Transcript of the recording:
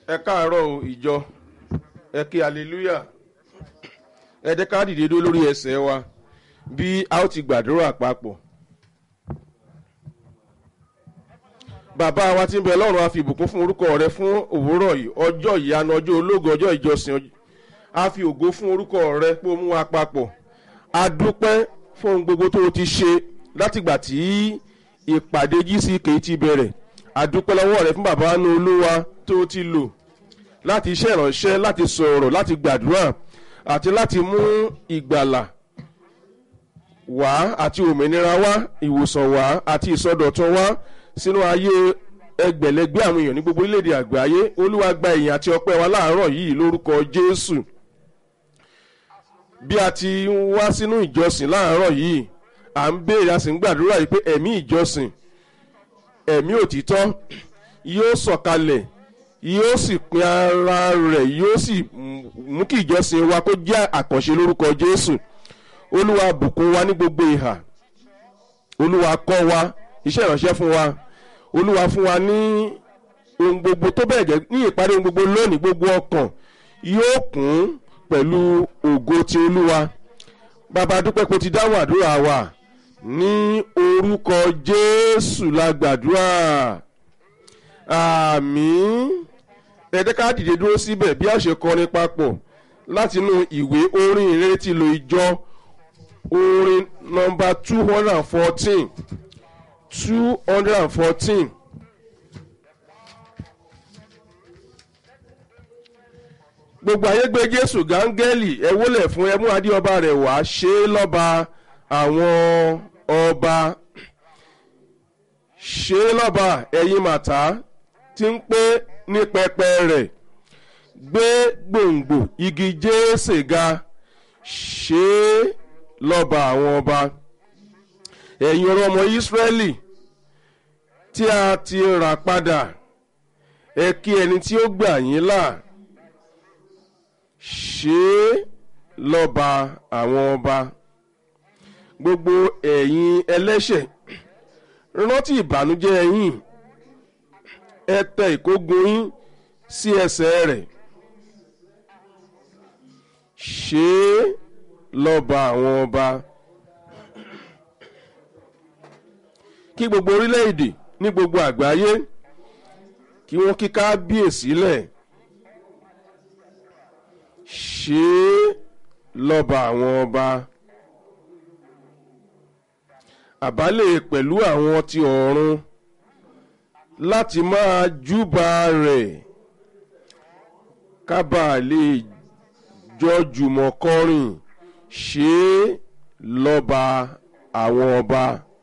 ẹ káàárọ̀ o ìjọ ẹ kí hallelujah ẹ jẹ́ ká dìde dúró lórí ẹsẹ̀ wa bí a ó ti gbàdúrà papọ̀. bàbá wa tí ń bẹ lọ́run a fi ìbùkún fún orúkọ rẹ fún òwúrọ̀ yìí ọjọ́ ìyanu ọjọ́ ológo ọjọ́ ìjọsìn a fi ògo fún orúkọ rẹ pé ó mú wa papọ̀ a dúpẹ́ fún ohun gbogbo tó o ti ṣe látìgbà tí ìpàdé gck ti bẹ̀rẹ̀ a dúpẹ́ lọ́wọ́ rẹ fún bàbá wa ní olúwa tó o ti lò láti iṣẹ́ ìránṣẹ́ láti sọ̀rọ̀ láti gbàdúrà àti láti mú ìgbàlà wá àti òmìnira wá ìwòsàn wá àti ìsọdọ̀tun wá sínú ayé ẹgbẹ̀lẹ́gbẹ́ àwọn èèyàn ní gbogbo orílẹ̀-èdè àgbáyé olúwa gba ìyìn àti ọpẹ́ wa láàárọ̀ yìí lórúkọ jésù bí a ti ń wá sínú ìjọsìn láàárọ̀ yìí à ń béèrè a sì ń gbàdúrà yìí pé ẹ̀mí ìjọsìn ẹ̀mí òtítọ́ yóò sọ̀kalẹ̀ yóò sì pin ara rẹ̀ yóò sì mú kí ìjọsìn wa kó jẹ́ àkànṣe lórúkọ jésù olúwa bùkún wa ní gbogbo ìhà olúwa kọ́ wa iṣẹ́ ìránṣẹ́ fún wa olúwa fún wa ní ohun gbogbo tó bẹ̀rẹ̀ jẹ́ ní ìparí ohun gbogbo lónìí gbogbo ọkàn yóò kún pẹ̀lú ògo ti olúwa bàbá dúpẹ́ kó ti dáhùn àdúrà wa ní orúkọ jésù la gbàdúrà àmín ẹ̀ẹ́dẹ́ ká dìde dúró síbẹ̀ bí a ṣe kọrin papọ̀ látinú ìwé orin ìrètí lo ìjọ orin nọmba two hundred and fourteen two hundred and fourteen. gbogbo ayé gbé jésù gángẹ́lì ẹ wólẹ̀ fún ẹmú adéọba rẹ̀ wá ṣe é lọ́ba àwọn ọba ṣe é lọ́ba ẹ̀yin màtá tí ń pé ní pẹpẹ rẹ̀ gbé gbòǹgbò igi jésè ga ṣe é lọ́ba àwọn ọba ẹ̀yin ọ̀rọ̀ ọmọ ìsírẹ́lì tí a ti rà padà ẹ kí ẹni tí ó gbà yín là ṣe é lọ́ba àwọn ọba gbogbo ẹ̀yin ẹlẹ́ṣẹ̀ rántí ìbànújẹ́ yín ẹ tẹ ìkógun yín sí ẹsẹ̀ rẹ̀ ṣe é lọ́ba àwọn ọba kí gbogbo orílẹ̀-èdè ní gbogbo àgbáyé kí wọ́n kí kábíyèsí lẹ̀ ṣe é lọ́ba àwọn ọba àbálẹ̀ pẹ̀lú àwọn ti ọ̀run láti máa júbà rẹ̀ kábà lè jọ jùmọ̀ kọrin ṣe é lọ́ba àwọn ọba.